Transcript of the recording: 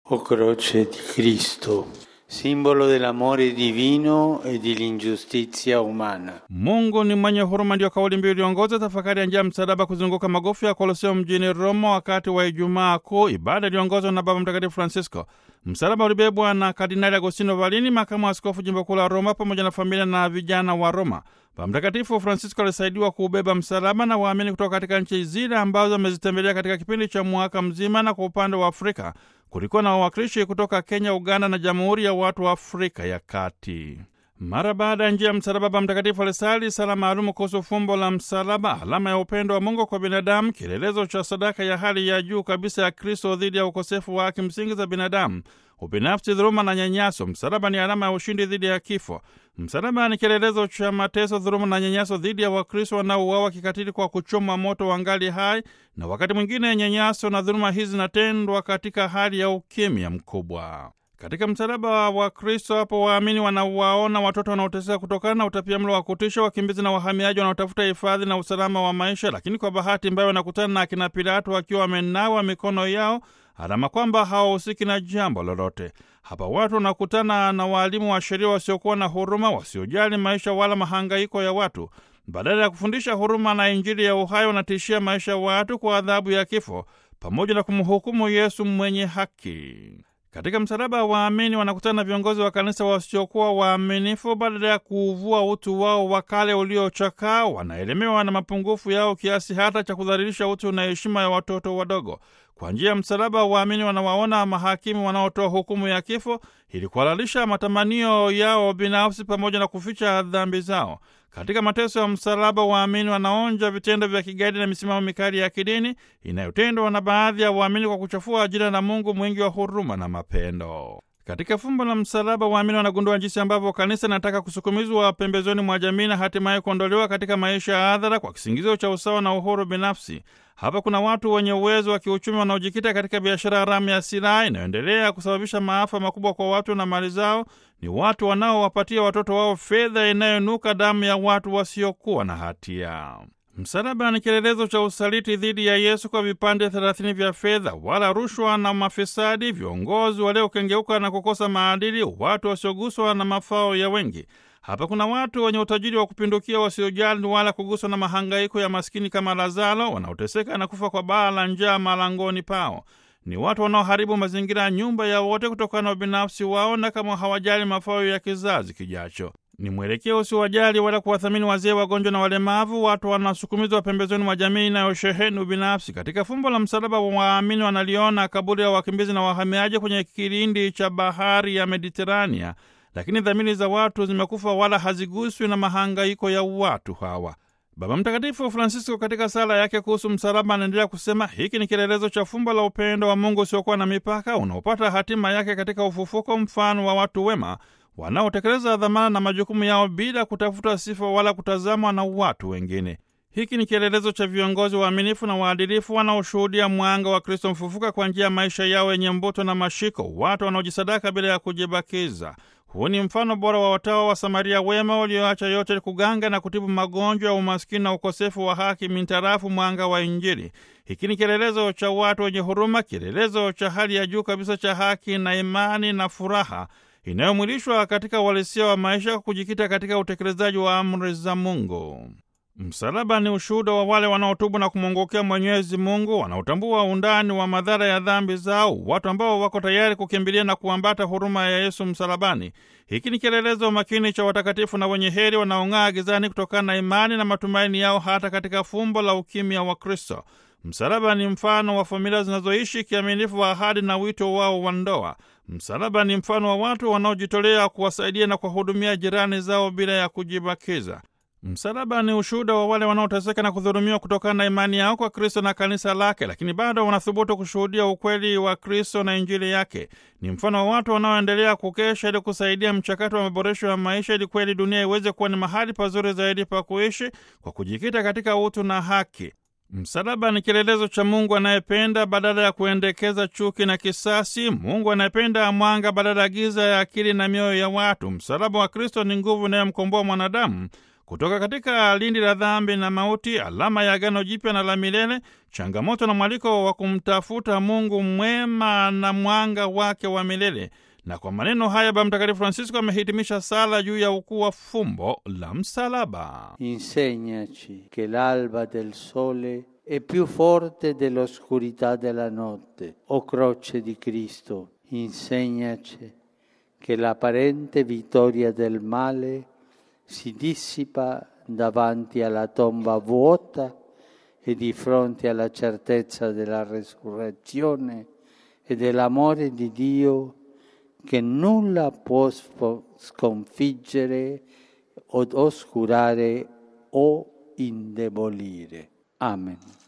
o croce di Cristo, simbolo dell'amore divino e dell'ingiustizia umana. Mungu ni mwenye huruma, ndiyo kauli mbiu iliongoza tafakari ya njia msalaba kuzunguka magofu ya Koloseo mjini Roma wakati wa Ijumaa Kuu, ibada iliongozwa na Baba Mtakatifu Francisco. Msalaba ulibebwa na Kardinali Agostino Valini, makamu wa askofu jimbo kuu la Roma, pamoja na familia na vijana wa Roma. Baba Mtakatifu Francisco alisaidiwa kuubeba msalaba na waamini kutoka katika nchi zile ambazo amezitembelea katika kipindi cha mwaka mzima, na kwa upande wa Afrika kulikuwa na wawakilishi kutoka Kenya, Uganda na Jamhuri ya Watu wa Afrika ya Kati. Mara baada ya njia ya msalaba, Baba Mtakatifu alisali sala maalumu kuhusu fumbo la msalaba, alama ya upendo wa Mungu kwa binadamu, kielelezo cha sadaka ya hali ya juu kabisa ya Kristo dhidi ya ukosefu wa haki msingi za binadamu, ubinafsi, dhuluma na nyanyaso. Msalaba ni alama ya ushindi dhidi ya kifo. Msalaba ni kielelezo cha mateso, dhuluma na nyanyaso dhidi ya Wakristo wanaouawa kikatili kwa kuchomwa moto wangali hai, na wakati mwingine nyanyaso na dhuluma hizi zinatendwa katika hali ya ukimya mkubwa. Katika msalaba wa Kristo hapo waamini wanawaona watoto wanaoteseka kutokana na utapiamlo wa kutisha, wakimbizi na wahamiaji wanaotafuta hifadhi na usalama wa maisha, lakini kwa bahati mbaya wanakutana na akina Pilato wakiwa wamenawa mikono yao, alama kwamba hawahusiki na jambo lolote. Hapa watu wanakutana na waalimu wa sheria wasiokuwa na huruma, wasiojali maisha wala mahangaiko ya watu. Badala ya kufundisha huruma na Injili ya uhai, wanatishia maisha ya watu kwa adhabu ya kifo, pamoja na kumhukumu Yesu mwenye haki. Katika msalaba waamini wanakutana na viongozi wa kanisa wasiokuwa waaminifu. Badala ya kuuvua utu wao wa kale uliochakaa, wanaelemewa na mapungufu yao kiasi hata cha kudhalilisha utu na heshima ya watoto wadogo. Kwa njia ya msalaba waamini wanawaona mahakimu wanaotoa hukumu ya kifo ili kuhalalisha matamanio yao binafsi pamoja na kuficha dhambi zao. Katika mateso ya msalaba waamini wanaonja vitendo vya kigaidi na misimamo mikali ya kidini inayotendwa na baadhi ya waamini kwa kuchafua jina la Mungu mwingi wa huruma na mapendo. Katika fumbo la msalaba waamini wanagundua jinsi ambavyo kanisa linataka kusukumizwa pembezoni mwa jamii na hatimaye kuondolewa katika maisha ya hadhara kwa kisingizio cha usawa na uhuru binafsi. Hapa kuna watu wenye uwezo wa kiuchumi wanaojikita katika biashara haramu ya silaha inayoendelea kusababisha maafa makubwa kwa watu na mali zao. Ni watu wanaowapatia watoto wao fedha inayonuka damu ya watu wasiokuwa na hatia. Msalaba ni kielelezo cha usaliti dhidi ya Yesu kwa vipande thelathini vya fedha, wala rushwa na mafisadi, viongozi waliokengeuka na kukosa maadili, watu wasioguswa na mafao ya wengi. Hapa kuna watu wenye utajiri wa kupindukia, wasiojali wala kuguswa na mahangaiko ya maskini kama Lazaro, wanaoteseka na kufa kwa baa la njaa malangoni pao. Ni watu wanaoharibu mazingira ya nyumba ya wote kutokana na ubinafsi wao na kama hawajali mafao ya kizazi kijacho. Ni mwelekeo usiowajali wala kuwathamini wazee, wagonjwa na walemavu. Watu wanasukumizwa pembezoni mwa jamii inayosheheni ubinafsi. Katika fumbo la msalaba, waamini wanaliona kaburi ya wakimbizi na wahamiaji kwenye kilindi cha bahari ya Mediterania, lakini dhamiri za watu zimekufa wala haziguswi na mahangaiko ya watu hawa. Baba Mtakatifu Francisco katika sala yake kuhusu msalaba anaendelea kusema hiki ni kielelezo cha fumbo la upendo wa Mungu usiokuwa na mipaka unaopata hatima yake katika ufufuko, mfano wa watu wema wanaotekeleza dhamana na majukumu yao bila kutafuta sifa wala kutazamwa na watu wengine. Hiki ni kielelezo cha viongozi waaminifu na waadilifu wanaoshuhudia mwanga wa Kristo mfufuka kwa njia ya maisha yao yenye mbuto na mashiko, watu wanaojisadaka bila ya kujibakiza. Huu ni mfano bora wa watawa wa Samaria wema walioacha yote kuganga na kutibu magonjwa ya umaskini na ukosefu wa haki mintarafu mwanga wa Injili. Hiki ni kielelezo cha watu wenye huruma, kielelezo cha hali ya juu kabisa cha haki na imani na furaha inayomwilishwa katika uhalisia wa maisha, kujikita katika utekelezaji wa amri za Mungu. Msalaba ni ushuhuda wa wale wanaotubu na kumwongokea Mwenyezi Mungu, wanaotambua undani wa madhara ya dhambi zao, watu ambao wako tayari kukimbilia na kuambata huruma ya Yesu msalabani. Hiki ni kielelezo makini cha watakatifu na wenye heri wanaong'aa gizani kutokana na imani na matumaini yao hata katika fumbo la ukimya wa Kristo. Msalaba ni mfano wa familia zinazoishi kiaminifu wa ahadi na wito wao wa ndoa. Msalaba ni mfano wa watu wanaojitolea kuwasaidia na kuwahudumia jirani zao bila ya kujibakiza. Msalaba ni ushuhuda wa wale wanaoteseka na kudhulumiwa kutokana na imani yao kwa Kristo na kanisa lake, lakini bado wanathubutu kushuhudia ukweli wa Kristo na Injili yake. Ni mfano wa watu wanaoendelea kukesha ili kusaidia mchakato wa maboresho ya maisha, ili kweli dunia iweze kuwa ni mahali pazuri zaidi pa kuishi kwa kujikita katika utu na haki. Msalaba ni kielelezo cha Mungu anayependa badala ya kuendekeza chuki na kisasi, Mungu anayependa mwanga badala ya giza ya akili na mioyo ya watu. Msalaba wa Kristo ni nguvu inayomkomboa mwanadamu kutoka katika lindi la dhambi na mauti, alama ya agano jipya na la milele, changamoto na mwaliko wa kumtafuta Mungu mwema na mwanga wake wa milele. Na kwa maneno haya Baba Mtakatifu Francisco amehitimisha sala juu ya ukuu wa fumbo la msalaba. Insegnaci che l'alba del sole è più forte dell'oscurità della notte. O croce di Cristo, insegnaci che l'apparente vittoria del male si dissipa davanti alla tomba vuota e di fronte alla certezza della resurrezione e dell'amore di Dio che nulla può sconfiggere o oscurare o indebolire. Amen.